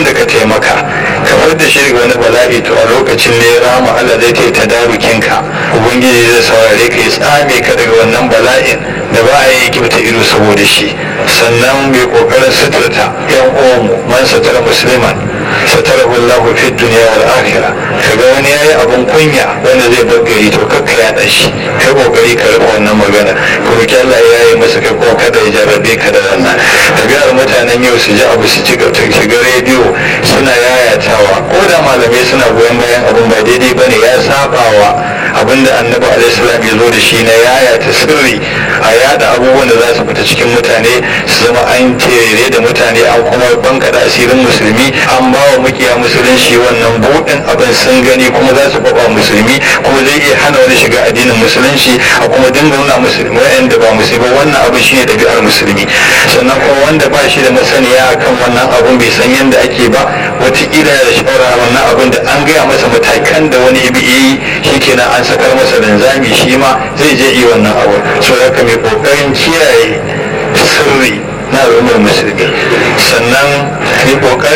wanda ka taimaka kamar da shi daga wani bala'i to a lokacin ne rama Allah zai ta tadarukin ka ubangiji zai saurare ka ya tsame ka daga wannan bala'in da ba a yi kyauta ido saboda shi sannan mai kokarin suturta yan uwanmu man satara musliman satara wallahu fi dunya wal akhirah kaga wani yayi abun kunya wanda zai bar gari to kakka ya da shi kai kokari ka rufe wannan magana ko ki Allah ya yi masa kai ko kada ya jarrabe ka da wannan tabi'ar mutanen yau su ji abu su ci gaba shiga rediyo suna yayatawa ko da malamai suna goyon bayan abun ba daidai bane ya sabawa abinda annabi alaihi salam ya zo da shi na yayata sirri a yada abubuwan da za su fita cikin mutane su zama an tere da mutane an kuma bankada asirin musulmi an ba wa mukiya musulunci wannan buɗin abin sun gani kuma za su kwaba musulmi kuma zai iya hana wani shiga addinin musulunci a kuma dinga nuna musulmi wa'anda ba musulmi wannan abu shine ɗabi'ar musulmi sannan kuma wanda ba shi da masaniya akan wannan abun bai san yadda ake ba wataƙila da shawara wannan abun da an gaya masa matakan da wani ibi yi shikenan an sakar masa linzami shi ma zai je yi wannan abu so haka mai kokarin kiyaye sirri na al'ummar musulmi sannan mai kokarin